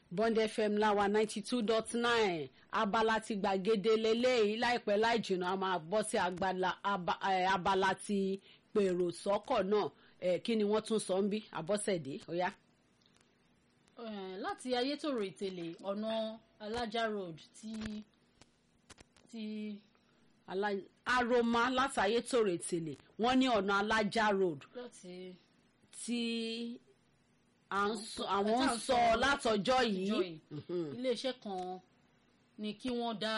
bond fm láwa ninety two dot nine abala ti gbàgede lélẹ́yìí láìpẹ́ láì jìnnà a máa bọ́ sí abala ti pèrò sọ́kọ̀ náà kí ni wọ́n tún sọ ń bí abọ́sẹ̀dé ọ̀yá. láti ayétòrò ìtẹ̀lé ọ̀nà alájà road ti ti. aroma láti ayétòrò ìtẹ̀lé wọ́n ní ọ̀nà alájà road láti tí àwọn ń sọ látọjọ́ yìí. iléeṣẹ́ kan ní kí wọ́n dá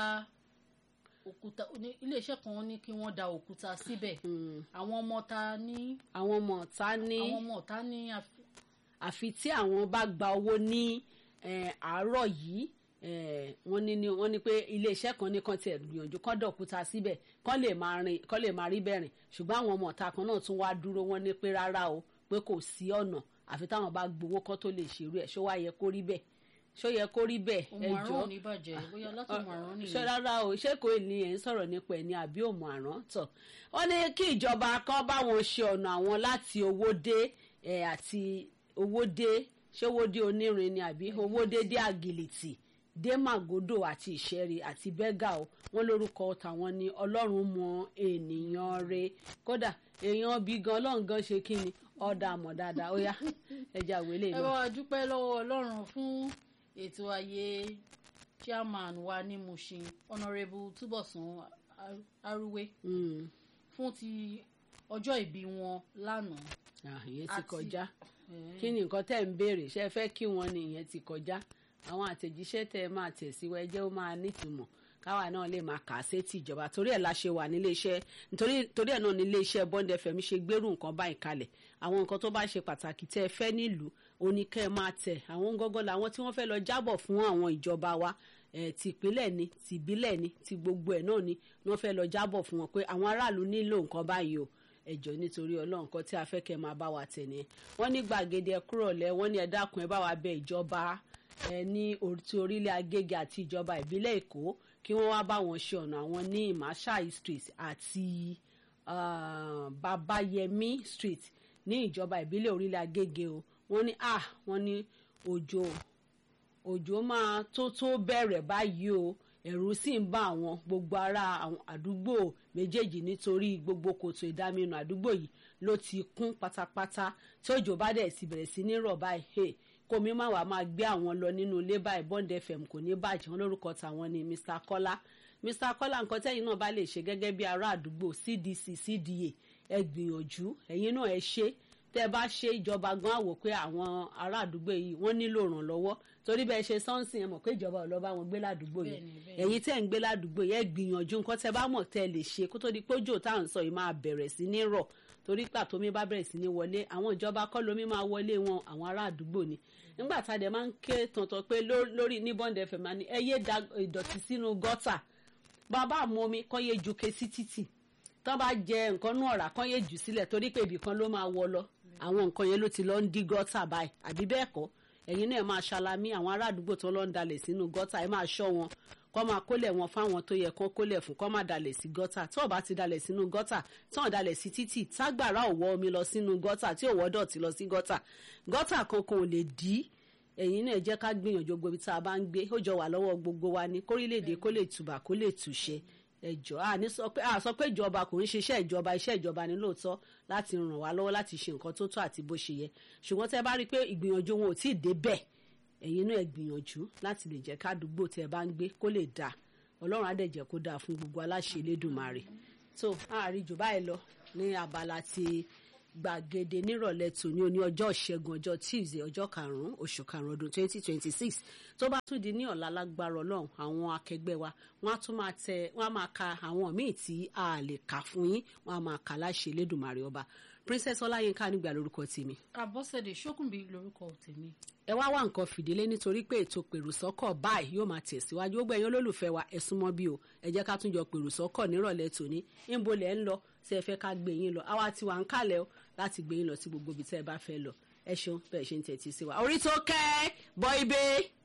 òkúta iléeṣẹ́ kan ní kí wọ́n da òkúta síbẹ̀ àwọn ọmọ ta ní. àwọn ọmọ ta ní. àwọn ọmọ ta ní. àfi tí àwọn bá gba owó ní àárọ̀ yìí wọ́n ní wọ́n ní pé iléeṣẹ́ kan ní kan tiẹ̀ gbìyànjú kán dá òkúta síbẹ̀ kán lè máa rìn kán lè máa rí bẹ́ẹ̀ rìn ṣùgbọ́n àwọn ọmọ ọ̀tá kan náà tún wá dúró wọ́n ní pé rárá o pé kò sí ọ̀nà àfi táwọn bá gbowó kán tó lè ṣerú ẹ̀ ṣó wá yẹ kó rí bẹ́ẹ̀ ṣó yẹ kó rí bẹ́ẹ̀ ẹ jọ òmùàrán ò ní bàjẹ́ bóyá látò òmùàrán nìyẹn. ṣé rárá o ṣé kò ní ẹ̀ ń sọ̀rọ̀ nípa ẹ̀ ní àbí òmùàrán tọ̀ wọ́n ní kí ìjọba kan báwọn ṣe ọ̀nà àwọn láti owó dé ẹ̀ àti owó dé ṣé owó dé onírin ni àbí owó dé dé àgìlìtì dé màgòdò àti ìṣẹ́rí àti bẹ́gà o wọ́n lórúkọ tàwọn ni ọlọ́run mọ ènìyàn re kódà èèyàn bí gan ọlọ́run gan ṣe kí ni ọ̀dà àmọ̀ dáadáa ó yá ẹja wẹlé ẹ bá wa dúpẹ́ lọ́wọ́ ọlọ́run fún ètò ayé chairman wa ní Mushin honourable Túbọ̀sún Arúwé fún ti ọjọ́ ìbí wọn lánàá. ìyẹn ti kọjá kí ni nǹkan tẹ́ ń béèrè ṣe fẹ́ kí wọ́n ní ìyẹn ti kọjá àwọn àtẹ̀jíṣẹ́ tẹ́ ẹ máa tẹ̀síwọ́ ẹ jẹ́ ó máa nítumọ̀ káwa náà lè máa kà á sétí ìjọba torí ẹ̀ la ṣe wà nílé iṣẹ́ nítorí torí ẹ̀ náà nílé iṣẹ́ Bond FM ṣe gbérù nǹkan báyìí kalẹ̀ àwọn nǹkan tó bá ṣe pàtàkì tẹ́ ẹ fẹ́ nílùú oníkẹ́ ẹ máa tẹ̀ àwọn gọ́gọ́ làwọn tí wọ́n fẹ́ lọ jábọ̀ fún àwọn ìjọba wa ti ìpínlẹ̀ ni ti ìbílẹ̀ ni ti gbogbo ẹ̀ náà ni wọ́n fẹ́ lọ jábọ̀ fún wọn pé àwọn aráàlú nílò nǹkan báyìí o ẹjọ́ nítorí Ọlọ́run kan tí a fẹ́ kẹ́ máa bá wa tẹ̀ nìyẹn wọ́n ní gbàgede ẹ kúrọ̀lẹ́ wọ́n ní ẹ dákun ẹ bá wa bẹ ìjọba ẹ ní ti orílẹ̀ Agége àti ìjọba ìbílẹ̀ Èkó kí wọ́n wá bá wọn ṣe ọ̀nà àwọn ní Marshal Street àti uh, Babayemi Street ní ìjọba ìbílẹ̀ orílẹ̀ Agége o wọ́n ní ah wọ́n ní òjò òjò máa tó tó bẹ̀rẹ̀ báyìí o ẹ̀rù sì ń bá àwọn gbogbo ará àdúgbò méjèèjì nítorí gbogbo kòtò ìdáminù àdúgbò yìí ló ti kún pátápátá tí òjò bá dẹ̀ sì bẹ̀rẹ̀ sí ní rọ̀ báyìí kó mi má wàá máa gbé àwọn lọ nínú ilé báyìí Bond FM kò ní bàjẹ́ wọn lórúkọ tàwọn ni Mr Kọ́lá Mr Kọ́lá nǹkan tẹ́yìn náà bá lè ṣe gẹ́gẹ́ bí ará àdúgbò CDC CDA ẹ gbìyànjú ẹ̀yin náà ẹ ṣe tẹ́ ẹ bá ṣe ìjọba gan àwò pé àwọn ará àdúgbò yìí wọ́n nílò ìrànlọ́wọ́ torí bẹ́ẹ̀ ṣe sọ́ọ̀sì ẹ mọ̀ pé ìjọba ò lọ bá wọn gbé ládùúgbò yẹn ẹ̀yin tẹ́ ń gbé ládùúgbò yẹn ẹ gbìyànjú nǹkan tẹ́ bá mọ̀ tẹ́ lè ṣe kó tó di pé òjò tá à ń sọ yìí máa bẹ̀rẹ̀ sí ní rọ̀ torí pà tómi bá bẹ̀rẹ̀ sí ní wọlé àwọn ìjọba kọ́ lómi máa wọlé wọn àwọn ará àdúgbò ni nígbà tá a dẹ̀ máa ń ké tọ̀tọ̀ pé lórí ní Bond FM ni ẹ yé da ìdọ̀tí sínú gọ́tà bàbá mu omi kọ́ yé ju ke sí títì tán bá jẹ nǹkan nú ọ̀rá kán yé jù sílẹ̀ torí pé ibì kan ló máa wọ lọ àwọn nǹkan yẹn ló ti lọ ń dí gọ́tà báyìí àbí bẹ́ẹ̀ kọ́ ẹ̀yin náà máa ṣalamí àwọn ará àdúgbò tó lọ ń dalẹ̀ sínú gọ́tà ẹ máa ṣọ́ wọn kọ́ máa kólẹ̀ wọn fáwọn tó yẹ kán kólẹ̀ fún kọ́ máa dalẹ̀ sí gọ́tà tí ò bá ti dalẹ̀ sínú gọ́tà tí ò dalẹ̀ sí títì tágbàrá ò wọ́ omi lọ sínú gọ́tà tí ò wọ́ dọ̀tí lọ sí gọ́tà gọ́tà kankan ò lè dí ẹ̀yin náà jẹ́ ká gbìyànjú gbogbo ibi tá a bá ń gbé ó jọ wà lọ́wọ́ gbogbo wa ní kórílẹ̀-èdè kó lè tùbà kó lè tùṣẹ́ ẹjọ́ àní sọ pé a sọ pé ìjọba kò ń ṣiṣẹ́ ìjọba iṣẹ́ ìjọba ni lóòótọ́ láti ràn wá lọ́wọ́ láti ṣe nǹkan tó tọ́ àti bó ṣe yẹ ṣùgbọ́n tẹ́ bá rí i pé ìgbìyànjú wọn ò tí ì dé bẹ́ẹ̀ ẹ̀yin náà ẹ gbìyànjú láti lè jẹ́ kádùúgbò tẹ́ bá ń gbé kó lè dáa ọlọ́run á dẹ̀ jẹ́ kó dáa fún gbogbo aláṣẹ elédùnmarè tó àárín jù báyìí lọ ní abala ti gbàgede nírọ̀lẹ́ tòní òní ọjọ́ ìṣẹ́gun ọjọ́ tuesday ọjọ́ karùn-ún oṣù karùn-ún ọdún twenty twenty six tó bá tún di ní ọ̀la lágbára ọlọ́run àwọn akẹgbẹ́ wa wọ́n á tún máa tẹ wọ́n á máa ka àwọn míì tí a lè kà fún yín wọ́n á máa kà láṣẹ elédùnmarè ọba princess ọláyínká nígbà lórúkọ tèmi. àbọ̀sẹ̀dẹ̀ ṣókùnbí lórúkọ tèmi. ẹ wá wá nǹkan fìdílé nítorí pé ètò pèròsọ́kọ̀ báyìí yóò máa tẹ̀síwájú ó gbẹ̀yìn olólùfẹ́ wa ẹ súnmọ́ bí o ẹ jẹ́ ká tún jọ pèròsọ́kọ̀ nírọ̀lẹ́ tòní ńbo lẹ̀ ń lọ tí ẹ fẹ́ ká gbé yín lọ àwa ti wà ń kálẹ̀ o láti gbé yín lọ sí gbogbo ibi tẹ́ ẹ bá fẹ́ lọ ẹ ṣeun bẹ́ẹ̀ ṣe ń tẹ̀tí sí wa orí tó kẹ́ bọ́ ibẹ̀.